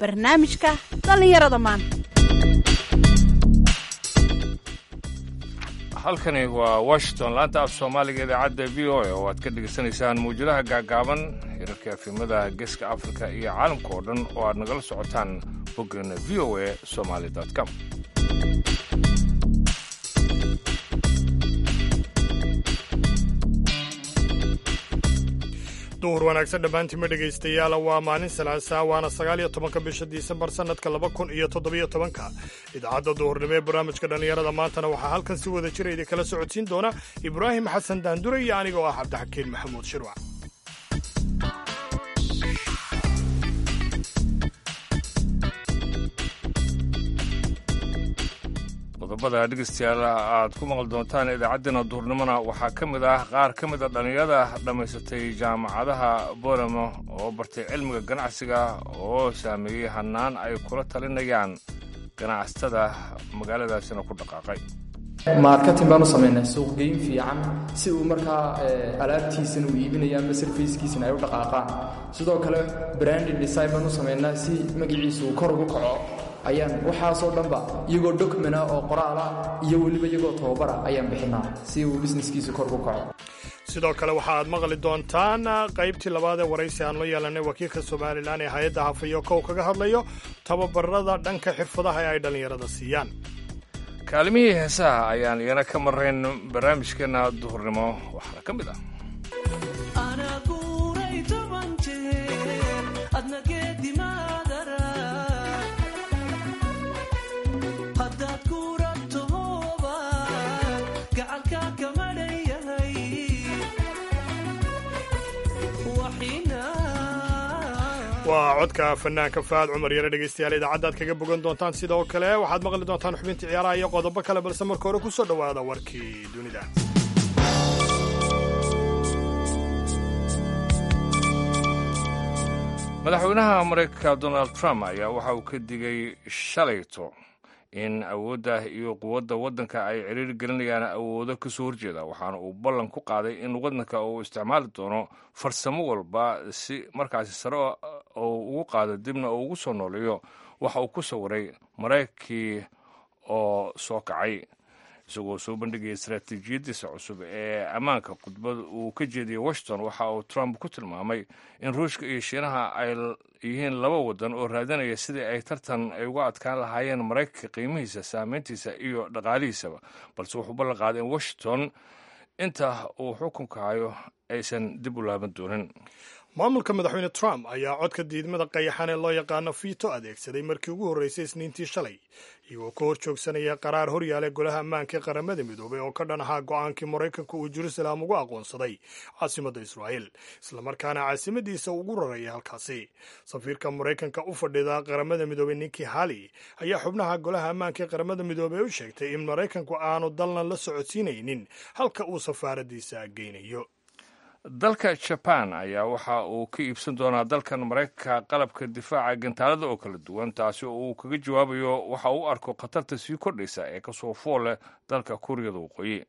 barnaamijka dhallinyarada maanta halkani waa washington laanta af soomaaliga idaacadda v o a oo aad ka dhegaysanaysaan mawjadaha gaagaaban hirarka efimada geeska afrika iyo caalamka oo dhan oo aad nagala socotaan boggeena v o a somaali com duhur wanaagsan dhammaantiinma dhegaystayaal waa maalin salaasaa waana sagaal iyo tobanka bisha disembar sannadka laba kun iyo toddobiyo tobanka idaacadda duhurnimo ee barnaamijka dhallinyarada maantana waxaa halkan si wada jira idinkala socodsiin doona ibraahim xasan daandure iyo aniga oo ah cabdixakiin maxamuud shirwac qodobada dhegeystayaal aad ku maqli doontaan idaacaddeenna duhurnimona waxaa ka mid ah qaar ka mid a dhallinyarada dhammaysatay jaamacadaha boramo oo bartay cilmiga ganacsiga oo saameeyey hannaan ay kula talinayaan ganacsatada magaaladaasina ku dhaqaaqay marketing baan u samaynay suuqgeyn fiican si uu markaa alaabtiisana uu iibinaya ama sarfayskiisana ay u dhaqaaqaan sidoo kale branding design baan u samaynaa si magaciisu uu kor ugu kaco ayaan waxaasoo dhanba iyagoo documenta oo qoraala iyo weliba iyagoo tababara ayaan bixinaa si uu businesskiisu kor ugu kaco sidoo kale waxa aad maqli doontaan qaybtii labaad ee waraysi aan la yeelanay wakiilka somalilan ee hay-adda hafayo kow kaga hadlayo tababarada dhanka xirfadaha ee ay dhallinyarada siiyaan kaalimihii heesaha ayaan iyana ka marrayn barnaamijkeenna duhurnimo waxaana ka mid ah waa codka fanaanka faad cumar yare dhegaystayaal idaacaddaad kaga bogan doontaan sidoo kale waxaad maqli doontaan xubintii ciyaaraha iyo qodobo kale balse marka hore ku soo dhowaada warkii dunida madaxweynaha maraykanka donald trump ayaa waxa uu ka digay shalayto in awoodda iyo quwadda waddanka ay ciriiri gelinayaan awoodo ka soo horjeeda waxaana uu ballan ku qaaday in waddanka uu isticmaali doono farsamo walba si markaasi sare oo ugu qaado dibna uu ugu soo nooleeyo waxa uu ku sawiray maraykankii oo soo kacay isagoo soo bandhigaya istaraatiijiyadiisa cusub ee ammaanka khudbad uu ka jeediyey washington waxa uu trump ku tilmaamay in ruushka iyo shiinaha ay yihiin laba waddan oo raadinaya sidii ay tartan ay uga adkaan lahaayeen maraykanka qiimihiisa saameyntiisa iyo dhaqaalihiisaba balse wuxuu ballan qaaday in washington inta uu xukunka hayo aysan dib u laaban doonin maamulka madaxweyne trump ayaa codka diidmada qayaxan ee loo yaqaano fiito adeegsaday markii ugu horreysay isniintii shalay iyagoo ka hor joogsanaya qaraar horyaala golaha ammaanka ee qaramada midoobay oo ka dhan ahaa go-aankii maraykanku uu jerusalem ugu aqoonsaday caasimadda israa'el islamarkaana caasimadiisa ugu raraya halkaasi safiirka maraykanka u fadhida qaramada midoobey ninki hali ayaa xubnaha golaha ammaanka ee qaramada midoobey u sheegtay in maraykanku aanu dalna la socodsiinaynin halka uu safaaradiisa geynayo dalka jaban ayaa waxa uu ka iibsan doonaa dalkan maraykanka qalabka difaaca gantaalada oo kala duwan taasi oo uu kaga jawaabayo waxa uu arko khatarta sii kordhaysa ee kasoo fool leh dalka kuuriyada waqooyi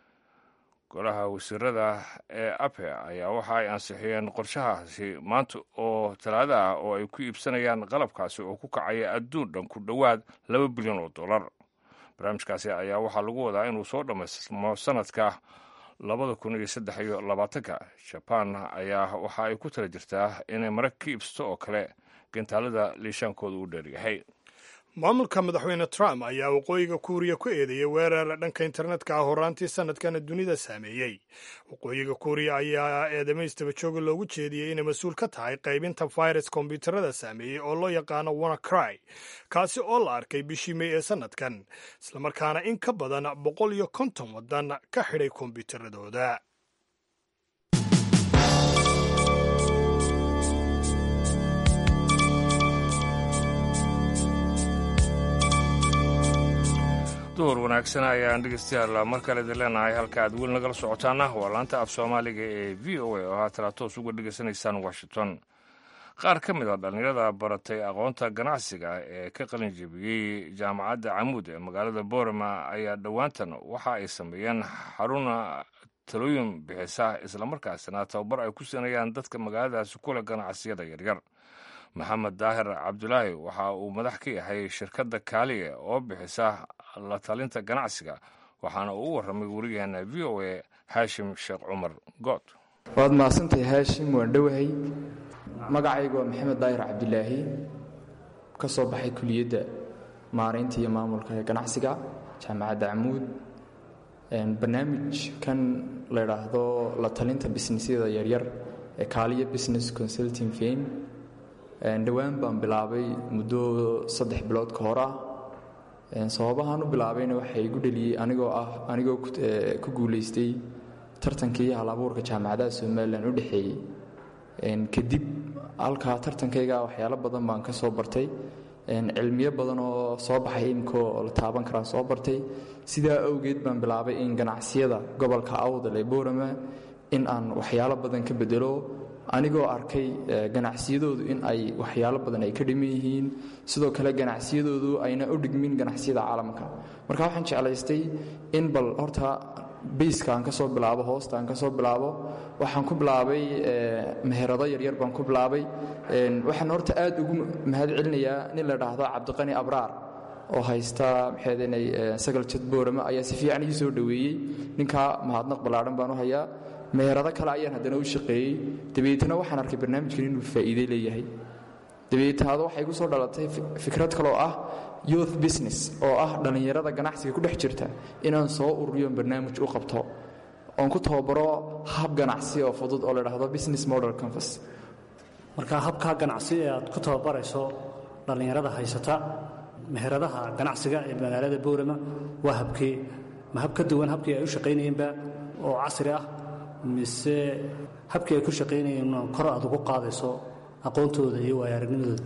golaha wasiirada ee ape ayaa waxa ay ansixiyeen qorshahaasi maanta oo talaada ah oo ay ku iibsanayaan qalabkaasi oo ku kacaya adduun dhan ku dhowaad laba bilyan oo dollar barnaamijkaasi ayaa waxaa lagu wadaa inuu soo dhammaysmo sanadka labada kun iyo saddex iyo labaatanka jaban ayaa waxa ay ku tala jirtaa inay marag ka iibsato oo kale gantaalada liishaankooda u dheeryahay maamulka madaxweyne trump ayaa waqooyiga kuuriya ku eedeeyey weerar dhanka internetka ah horaantii sanadkana dunida saameeyey waqooyiga kuuriya ayaa eedamaystaba jooga loogu jeediyey inay mas-uul ka tahay qaybinta virus kombyuutarada saameeyey oo loo yaqaano wanacry kaasi oo la arkay bishii mey ee sanadkan islamarkaana in ka badan boqol iyo konton waddan ka xidhay kombyuutaradooda duhur wanaagsan ayaan dhegeystayaal mar kale idin leenahay halka aad weli nagala socotaana waa laanta af soomaaliga ee v o a oo haatana toos uga dhegeysanaysaan washington qaar ka mid a dhallinyarada baratay aqoonta ganacsiga ee ka qalin jebiyey jaamacadda camuud ee magaalada boorama ayaa dhowaantan waxa ay sameeyeen xaruna talooyin bixisa islamarkaasina tababar ay ku siinayaan dadka magaaladaasi kule ganacsiyada yaryar maxamed daahir cabdulaahi waxa uu madax ka yahay shirkadda kaaliye oo bixisa la talinta ganacsiga waxaana uu u warramay werigeena v o a haashim sheekh cumar good waad mahadsantahay haashim waan dhowahay magacaygu waa maxamed daahir cabdilaahi ka soo baxay kuliyadda maaraynta iyo maamulka ee ganacsiga jaamacadda camuud barnaamijkan la ydhaahdo la talinta bisnisyada yaryar ee kaaliya business consulting fame dhowaan baan bilaabay muddo saddex bilood ka hor ah sababahaan u bilaabayna waxaa igu dheliyey anigoo ah anigoo ku guulaystay tartankii hal abuurka jaamacadaha somalilan u dhexeeyey kadib halkaa tartankayga waxyaalo badan baan ka soo bartay cilmiyo badan oo soo baxay imikoo la taaban karaa soo bartay sidaa awgeed baan bilaabay in ganacsiyada gobolka awdal ee boorama in aan waxyaalo badan ka bedelo anigoo arkay ganacsiyadoodu in ay waxyaalo badan ay ka dhiman yihiin sidoo kale ganacsiyadoodu ayna u dhigmin ganacsiyada caalamka marka waxaan jeclaystay in bal horta bayska aan ka soo bilaabo hoosta aan ka soo bilaabo waxaan ku bilaabay meherado yaryar baan ku bilaabay waxaan horta aad ugu mahad celinayaa nin la dhaahdo cabdiqani abraar oo haysta maxaydnay sagal jad boorama ayaa si fiican ii soo dhoweeyey ninkaa mahadnaq ballaadhan baan u hayaa meherado kale ayaan haddana u shaqeeyey dabeetna waxaan arkay barnaamijkan inuu faa'iide leeyahay dabeetaado waxay igu soo dhalatay fikrad kaloo ah youth business oo ah dhallinyarada ganacsiga ku dhex jirta inaan soo ururiyo barnaamij u qabto oon ku tababaro hab ganacsi oo fudud oo la dhahdo business model canvas marka habkaa ganacsi ee aad ku tababarayso dhallinyarada haysata meheradaha ganacsiga ee magaalada boorama waa habkee ma hab ka duwan habkii ay u shaqaynayeenba oo casri ah mise habkii ay ku shaqaynayeen kor aad ugu qaadayso aqoontooda iyo waayo-aragnimadooda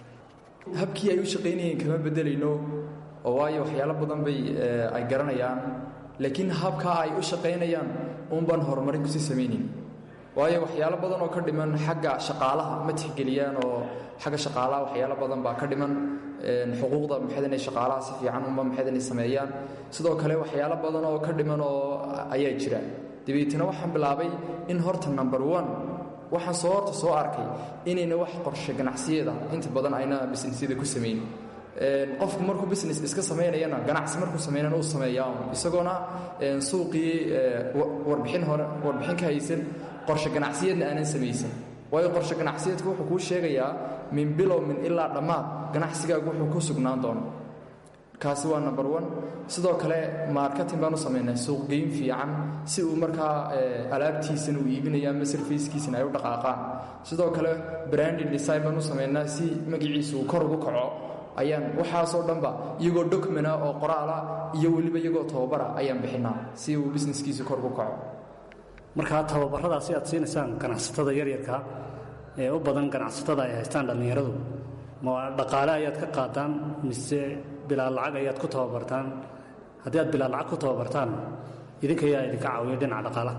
habkii ay u shaqaynayeen kama bedelayno oo waayo waxyaalo badan bay ay garanayaan laakiin habkaa ay u shaqaynayaan uunbaan horumarin kusii samaynayn waayo waxyaalo badan oo ka dhiman xagga shaqaalaha ma tixgeliyaan oo xagga shaqaalaha waxyaalo badan baa ka dhiman xuquuqda maxayd inay shaqaalaha si fiican unba maxayd inay sameeyaan sidoo kale waxyaalo badan oo ka dhiman oo ayaa jira dabeetna waxaan bilaabay in horta number one waxaan soo horta soo arkay inayna wax qorshe ganacsiyada inta badan ayna bisnisyada ku samayn qofku markuu business iska samaynayana ganacsi markuu samaynana uu sameeyaa isagoona suuqii warbixin hore warbixin ka haysan qorshe ganacsiyeedna aanan samaysan waayo qorshe ganacsiyeedku wuxuu kuu sheegayaa min bilow min ilaa dhammaad ganacsigaagu wuxuu ku sugnaan doono kaasi waa number one sidoo kale marketing baan u samaynay suuqgeyn fiican si uu markaa alaabtiisana uu iibinaya ama sarfayskiisana ay u dhaqaaqaan sidoo kale branding design baan u samaynaa si magaciisa uu kor ugu kaco ayaan waxaasoo dhanba iyagoo documenta oo qoraala iyo weliba iyagoo tababara ayaan bixinaa si uu businesskiisa kor ugu kaco markaa tababaradaasi aad siinaysaan ganacsatada yaryarka ee u badan ganacsatada ay haystaan dhallinyaradu ma dhaqaale ayaad ka qaadaan mise bilaa lacag ayaad ku tababartaan haddii aad bilaa lacag ku tababartaan idinka ayaa idinka caawiya dhinaca dhaqaalaha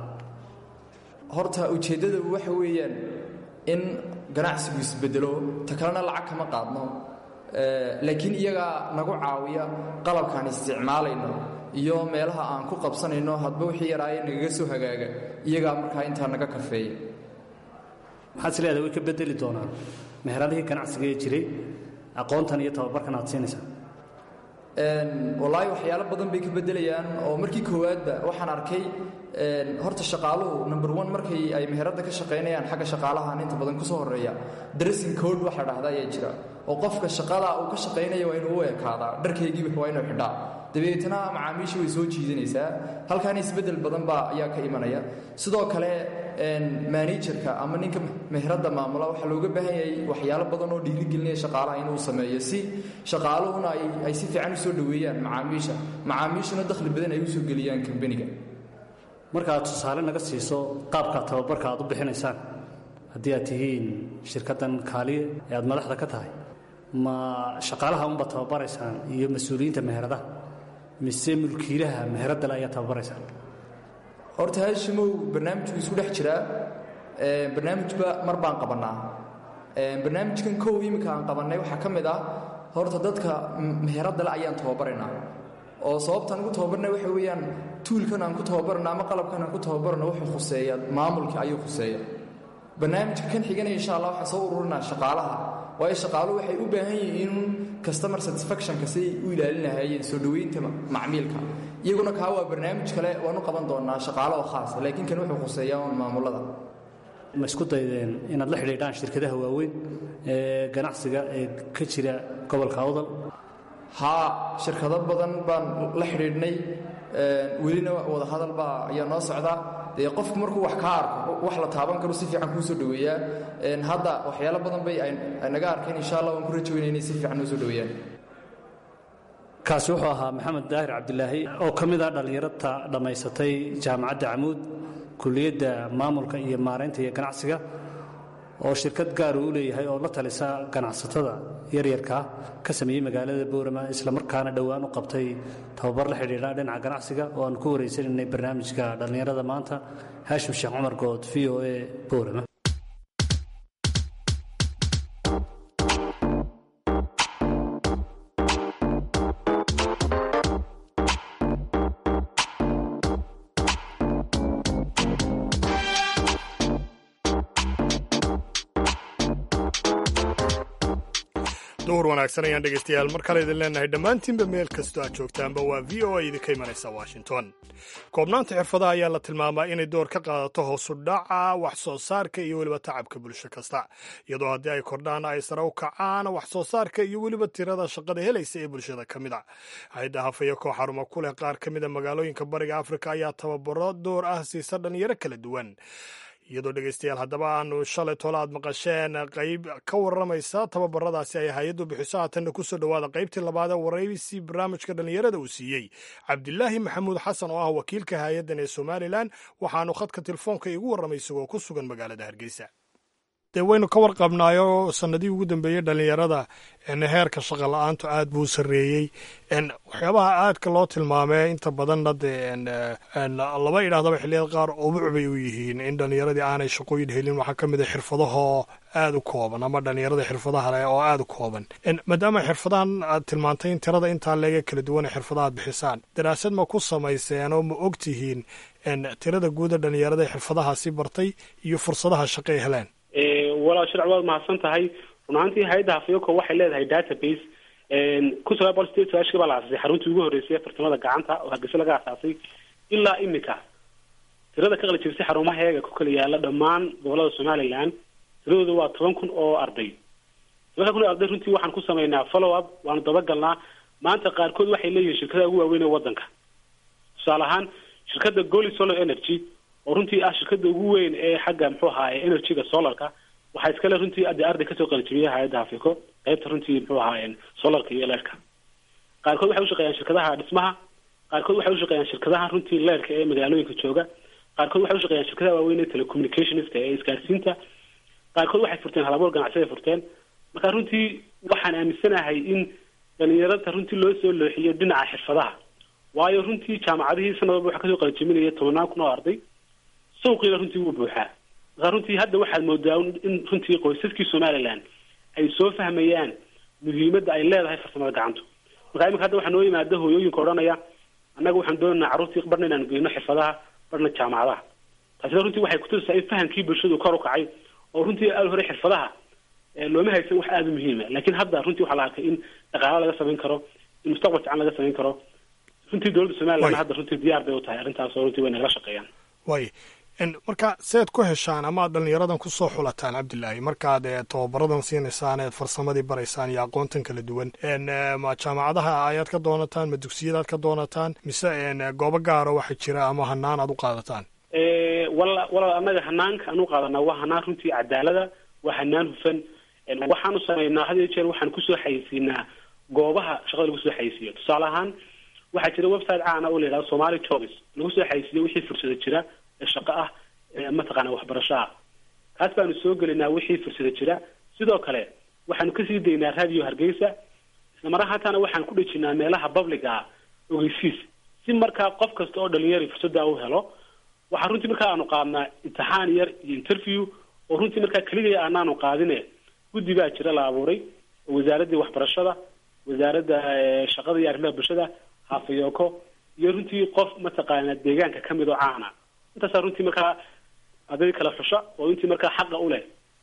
horta ujeeddada waxa weeyaan in ganacsigu isbedelo ta kalena lacag kama qaadno laakiin iyagaa nagu caawiya qalabkaan isticmaalayno iyo meelaha aan ku qabsanayno hadba wixii yaraaye nagaga soo hagaaga iyagaa markaa intaa naga kafeeya maxaad is leedahay way ka bedeli doonaan meheradihii ganacsiga ee jiray aqoontan iyo tababarkan aad siinaysaa wallaahi waxyaalo badan bay ka beddelayaan oo markii koowaadba waxaan arkay horta shaqaaluhu number one markay ay meheradda ka shaqaynayaan xagga shaqaalahan inta badan kusoo horreeya dressing code waxa la dhahda ayaa jira oo qofka shaqada uu ka shaqaynaya waa inuu u ekaadaa dharkaygiiba waa inuu xidhaa dabeetna macaamiisha way soo jiidanaysaa halkaana isbeddel badan baa ayaa ka imanaya sidoo kale manajerka ama ninka meheradda maamula waxaa looga baahan yahay waxyaalo badan oo dhiirigelinaya shaqaalaha inuu sameeyo si shaqaaluhuna ay si fiican u soo dhoweeyaan macaamiisha macaamiishuna dakhli badan ay u soo geliyaan kambaniga marka aad tusaale naga siiso qaabka tababarka aad u bixinaysaan haddii aad tihiin shirkaddan kaaliye ee aad madaxda ka tahay ma shaqaalaha unbaad tababaraysaan iyo mas-uuliyiinta meheradaha mise mulkiilaha meheraddale ayaad tababaraysaan horta haashimow barnaamijku isku dhex jiraa barnaamijba mar baan qabannaa barnaamijkan kow iminka aan qabannay waxaa ka mid ah horta dadka meheraddale ayaan tababaraynaa oo sababtaan ugu tababarna waxa weeyaan tuulkan aan ku tababarna ama qalabkan aan ku tababarna wuxuu khuseeya maamulka ayuu khuseeya barnaamijka kan xigana insha allah waxaan soo ururinaa shaqaalaha waayo shaqaaluhu waxay u baahan yihiin customer satisfactionka siday u ilaalin lahaayeen soo dhoweynta macmiilka iyaguna kaa waa barnaamij kale waanu qaban doonaa shaqaalo oo khaasa laakiin kan wuxuu khuseeyaa un maamulada ma isku daydeen inaad la xidhiidhaan shirkadaha waaweyn ee ganacsiga ee ka jira gobolka awdal haa shirkado badan baan la xidhiidhnay welina wadahadal baa ayaa noo socdaa dee qofku markuu wax kaa arko wax la taaban karo si fiican kuu soo dhoweeyaa hadda waxyaalo badan bay ay naga arkeen insha allah waan ku rajoweyna inay si fiican noo soo dhoweeyaan kaasi wuxuu ahaa maxamed daahir cabdilaahi oo ka mid ah dhallinyarata dhammaysatay jaamacadda camuud kulliyadda maamulka iyo maaraynta iyo ganacsiga oo shirkad gaar uu leeyahay oo la talisa ganacsatada yaryarka ka sameeyey magaalada boorama islamarkaana dhowaan u qabtay tababar la xidhiidha dhinaca ganacsiga oo aan ku waraysaninay barnaamijka dhallinyarada maanta haashim sheekh cumar good v o a boorama duhur wanaagsan ayaan dhegaystayaal mar kale idin leenahay dhammaantiinba meel kastoo aad joogtaanba waa v o a idinka imanaysa washington koobnaanta xirfadaha ayaa la tilmaamaa inay door ka qaadato hoosu dhaca wax soo saarka iyo weliba tacabka bulsho kasta iyadoo haddii ay kordhaan ay sare u kacaan wax soo saarka iyo weliba tirada shaqada helaysa ee bulshada ka mid a hay-adda hafaya koo xaruma ku leh qaar ka mida magaalooyinka bariga afrika ayaa tababaro door ah siisa dhalinyaro kala duwan iyadoo dhegaystayaal haddaba aanu shalay tole aad maqasheen qayb ka warramaysa tababaradaasi ay hay-addu bixiso haatanna kusoo dhowaada qaybtii labaad ee waraysi barnaamijka dhallinyarada uu siiyey cabdilaahi maxamuud xasan oo ah wakiilka hay-addan ee somalilan waxaanu khadka telefoonka igu warramay isagoo ku sugan magaalada hargeysa dee waynu ka warqabnaayo sanadihii ugu dambeeyey dhallinyarada heerka shaqa la-aantu aad buu sarreeyey waxyaabaha aadka loo tilmaamee inta badanna dee laba idhahdaba xilliyada qaar ubuc bay u yihiin in dhallinyaradii aanay shaqooyin helin waxaa ka mid a xirfadahoo aad u kooban ama dhallinyarada xirfadaha leh oo aad u kooban maadaama xirfadahan aad tilmaantay in tirada intaa leega kala duwan ee xirfadaha aad bixisaan daraasad ma ku samayseen oo ma og tihiin tirada guuda dhallinyarada xirfadahaasi bartay iyo fursadaha shaqo ay heleen walaal shirc waad mahadsan tahay run ahaantii hay-adda hafyoko waxay leedahay database kun sagaal boqol sideed sagaashkii baa la aasasay xaruntii ugu horreysay fartamada gacanta oo hargeysa laga asaasay ilaa imika tirada ka qalijibisay xarumaheega ku kala yaala dhammaan gobolada somaliland tiradooda waa toban kun oo arday tobanka kun oo arday runtii waxaan ku sameynaa follow up waanu dabagalnaa maanta qaarkood waxay leeyihiin shirkadaha ugu waaweyn ee wadanka tusaale ahaan shirkadda goli solar energy oo runtii ah shirkada ugu weyn ee xagga muxuu ahaay energyga solarka waxaa iskale runtii ade arday kasoo qalijibiyay hay-adda hafiko qaybta runtii muxuu ahaayeen solarka iyo leerka qaarkood waxay ushaqeeyaan shirkadaha dhismaha qaarkood waxay ushaqeeyaan shirkadaha runtii leerka ee magaalooyinka jooga qaarkood waxay ushaqeeyaan shirkadaha waaweyn ee telecommunicationska ee isgaarsiinta qaarkood waxay furteen halabuur ganacsiday furteen marka runtii waxaan aaminsanahay in dhalinyarada runtii loo soo looxiyo dhinaca xirfadaha waayo runtii jaamacadihii sanadaba waxaa kasoo qalijibinaya tobanaan kun oo arday suuqiina runtii wuu buuxaa markaa runtii hadda waxaad moodaa in runtii qoysaskii somaliland ay soo fahmayaan muhiimadda ay leedahay farsamada gacantu markaa iminka hadda waxaa noo yimaada hooyooyinka odhanaya annaga waxaan doonaynaa carruurtii barna inaan geyno xirfadaha barna jaamacadaha taasina runtii waxay kutusaysaa in fahamkii bulshadu kor u kacay oo runtii aada hore xirfadaha looma haysan wax aada u muhiima laakiin hadda runtii waxaa la arkay in dhaqaalo laga samayn karo in mustaqbal fiican laga samayn karo runtii dowladda somaliland hadda runtii diyaar bay u tahay arrintaas oo runtii way nagala shaqeeyaan way marka seed ku heshaan ama ad dhallinyaradan kusoo xulataan cabdilaahi markaad tababaradan siinaysaan eed farsamadii baraysaan iyo aqoontan kala duwan ma jaamacadaha ayaad ka doonataan ma dugsiyadaad ka doonataan mise goobo gaaro waxa jira ama hanaan aad u qaadataan wala walaal annaga hanaanka aan u qaadanaa waa hanaan runtii cadaalada waa hanaan hufan waxaanu samaynaa had iyo jeer waxaan kusoo xayeysiinaa goobaha shaqada lagu soo xayeysiiyo tusaale ahaan waxaa jira website caana oo la yidhahdo somali jobs lagu soo xayeysiiyo wixii fursada jira ee shaqo ah mataqaana waxbarasho ah kaas baanu soo gelinaa wixii fursada jira sidoo kale waxaanu kasii daynaa radio hargeysa isla mar ahaantaana waxaan ku dhejinaa meelaha public ah ogeysiis si markaa qof kasta oo dhalinyari fursadda u helo waxaa runtii markaa aanu qaadnaa imtixaan yar iyo interview oo runtii markaa keligaya aanaanu qaadine guddi baa jira la abuuray oo wasaaraddii waxbarashada wasaaradda shaqada iyo arrimaha bulshada hafayoko iyo runtii qof mataqaana deegaanka kamid oo caana intaasaa runtii markaa arday kala xusha oo intii markaa xaqa u leh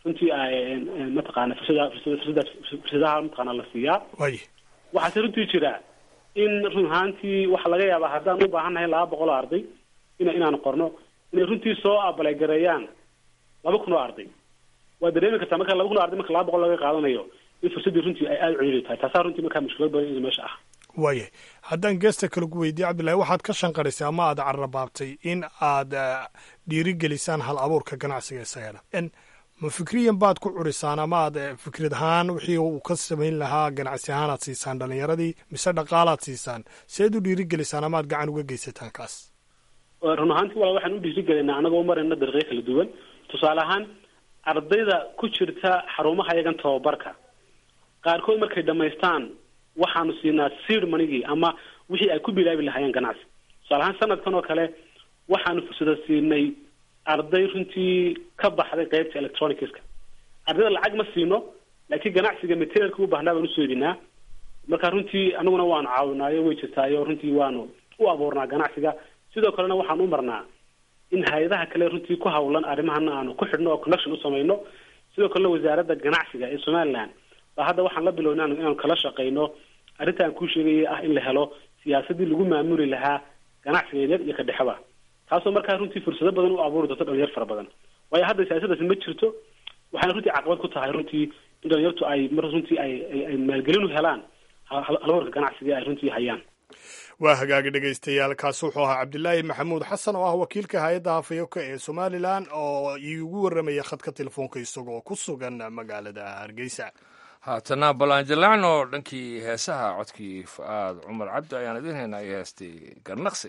runtii mataqaana fursada fursada fursadaha mataqaana la siiyaa way waxaase runtii jira in run ahaantii waxaa laga yaabaa haddaan u baahannahay laba boqol oo arday ina inaan qorno inay runtii soo abalagareeyaan laba kun oo arday waa dareemi kartaa marka laba kun oo arday marka laba boqol laga qaadanayo in fursaddii runtii ay aada ciriiri tahay taasaa runtii markaa mushkilad badan in meesha ah waaya haddaan geesta kale ku weydiiye cabdillahi waxaad ka shanqarisay ama aad carrabaabtay in aad dhiirigelisaan hal abuurka ganacsiga isagana ma fikriyan baad ku curisaan ama aad fikrad ahaan wixii uu ka samayn lahaa ganacsi ahaan aad siisaan dhallinyaradii mise dhaqaalaad siisaan seed u dhiirigelisaan ama aad gacan uga geysataan kaas run ahaantii wala waxaan u dhiirigelinaa anagoo u marayna dariiqyo kala duwan tusaale ahaan ardayda ku jirta xarumaha yagan tababarka qaarkood markay dhamaystaan waxaanu siinaa seed manigii ama wixii ay ku bilaabi lahaayeen ganacsi tusaale ahaan sanadkan oo kale waxaanu fursada siinay arday runtii ka baxday qeybta electronicska ardayda lacag ma siino laakiin ganacsiga materialka u baahnaa baan usoo edinaa marka runtii anaguna waanu caawinaayo way jirtaayo runtii waanu u abuurnaa ganacsiga sidoo kalena waxaan u marnaa in hay-adaha kale runtii ku hawlan arrimahana aanu ku xidhno oo connection u samayno sidoo kalena wasaaradda ganacsiga ee somaliland baa hadda waxaan la bilownay inaanu kala shaqayno arrinta aan kuu sheegayay ah in la helo siyaasadii lagu maamuli lahaa ganacsiga yaryar iyo ka dhexeba taasoo markaa runtii fursado badan u abuuri doonto dhalinyar fara badan waayo hadda siyaasadaasi ma jirto waxayna runtii caqabad ku tahay runtii in dhalinyartu ay mar runtii ay ay maalgelin u helaan halwarka ganacsiga ay runtii hayaan waa hagaagi dhegaystayaal kaasi wuxuu ahaa cabdilaahi maxamuud xasan oo ah wakiilka hay-adda hafayoko ee somalilan oo iigu warramaya khadka telefoonka isagoo ku sugan magaalada hargeysa haatana ballaanjalaacno dhankii heesaha codkii fa-aad cumar cabdi ayaan idiin haynaa iyo heestay garnaqsi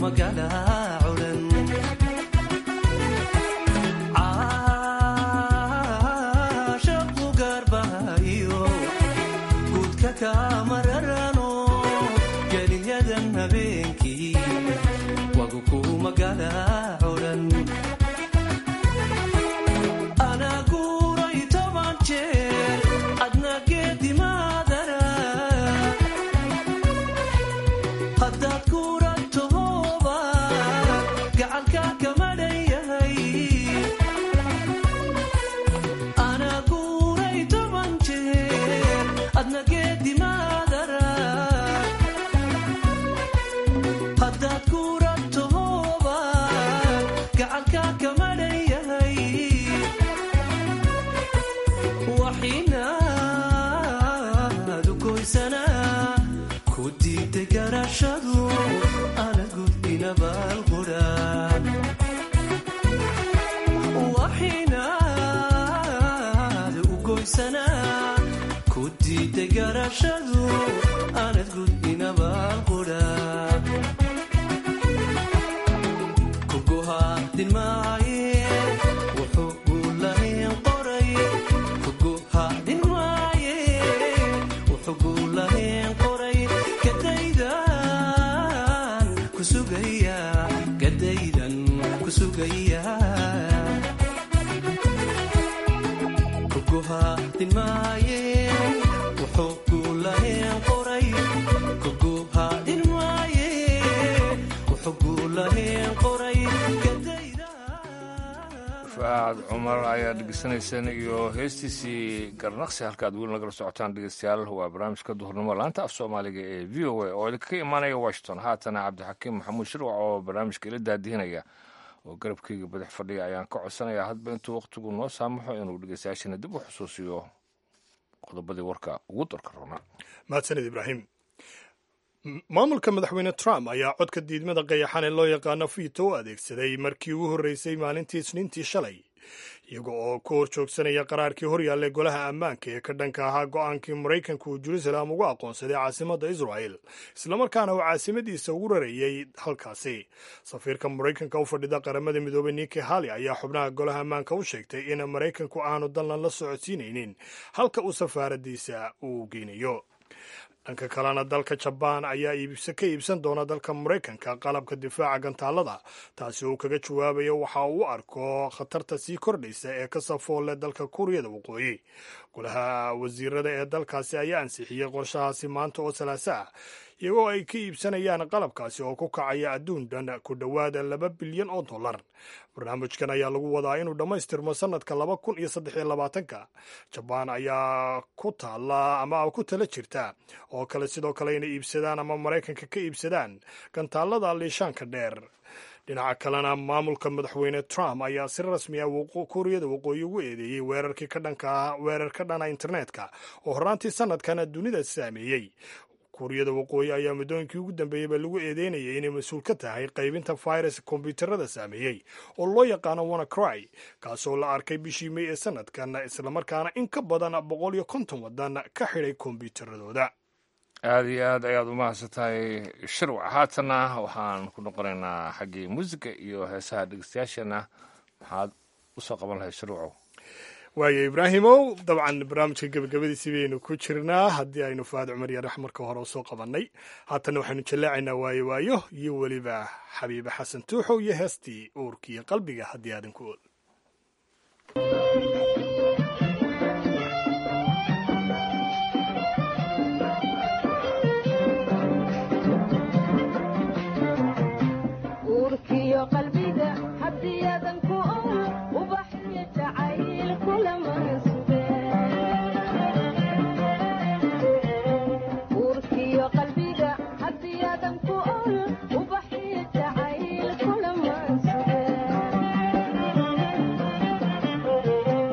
faad cumar ayaa dhegeysanayseen iyo heestiisii garnaqsi halkaad weli nagala socotaan dhegeystayaal waa barnaamijka duhurnimo laanta af soomaaliga ee v o a oo idinkaga imaanaya washington haatana cabdixakiim maxamuud shirwac oo barnaamijka ila daadihinaya oo garabkeyga badax fadhiya ayaan ka codsanayaa hadba intuu wakhtigu noo saamaxo inuu dhegeystayaashana dib u xusuusiyo qodobadii warka ugu darka roona mahadsanid ibraahim maamulka madaxweyne trump ayaa codka diidmada qayaxan ee loo yaqaano fiito u adeegsaday markii ugu horreysay maalintii isniintii shalay iyaga oo ku hor joogsanaya qaraarkii horyaallay golaha ammaanka ee ka dhanka ahaa go-aankii maraykanka uu jerusalem ugu aqoonsaday caasimadda israel islamarkaana uu caasimadiisa ugu rarayey halkaasi safiirka maraykanka u fadhida qaramada midoobey niki hali ayaa xubnaha golaha ammaanka u sheegtay in maraykanku aanu dallan la socodsiinaynin halka uu safaaradiisa uu geynayo dhanka kalena dalka jabaan ayaa ka iibsan doona dalka maraykanka qalabka difaaca gantaalada taasi uu kaga jawaabayo waxa uu u arko khatarta sii kordhaysa ee ka safoolle dalka kuuriyada waqooyi golaha wasiirada ee dalkaasi ayaa ansixiyey qorshahaasi maanta oo salaaso ah iyagoo ay ka iibsanayaan qalabkaasi oo ku kacaya adduun dhan ku dhowaada laba bilyan oo dollar barnaamijkan ayaa lagu wadaa inuu dhammaystirmo sanadka laba kun iyo saddex iyo labaatanka jabaan ayaa ku taala ama ku tala jirta oo kale sidoo kale inay iibsadaan ama maraykanka ka iibsadaan gantaalada liishaanka dheer dhinaca kalena maamulka madaxweyne trump ayaa si rasmi ah kuuriyada waqooyi ugu eedeeyey weerarkii ka dhanka weerar ka dhana internetka oo horraantii sanadkana dunida saameeyey kuuriyada waqooyi ayaa muddooyinkii ugu dambeeyeyba lagu eedeynayay inay mas-uul ka tahay qaybinta virus kombyuutarada saameeyey oo loo yaqaano wanacry kaasoo la arkay bishii may ee sanadkan islamarkaana in ka badan boqol iyo konton waddan ka xidhay kombyuutaradooda aada iyo aad ayaad u mahadsantahay shirwac haatana waxaan ku noqonaynaa xaggii muusiga iyo heesaha dhegeystayaashana maxaad usoo qaban lahayd shirwacow waayo ibraahimow dabcan barnaamijka gebagabadiisii baynu ku jirnaa haddii aynu faad cumar iyo raxmarka hore usoo qabannay haatanna waxaynu jallaacaynaa waayo waayo iyo weliba xabiibe xasan tuuxow iyo heestii uurkiiyo qalbiga haddii aadan ku ool Thank you.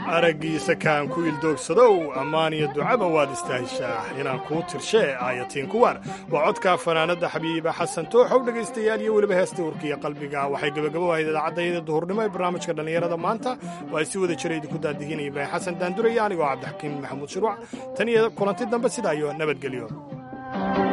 araggiisa kaan ku ildoogsadow ammaan iyo ducaba waad istahishaa inaan kuu tirshee aayatiin kuwar waa codka fanaanadda xabiiba xasan tooxow dhegaystayaal iyo weliba heesta warkiiyo qalbiga waxay gebagabo ahayd idaacadayada duhurnimo ee barnaamijka dhallinyarada maanta oo ay si wada jira idinku daadihinaya ibraahim xasan daanduraya anigoo cabdixakiim maxamuud shiruuc tan iyo kulanti dambe sidaa iyo nabadgelyo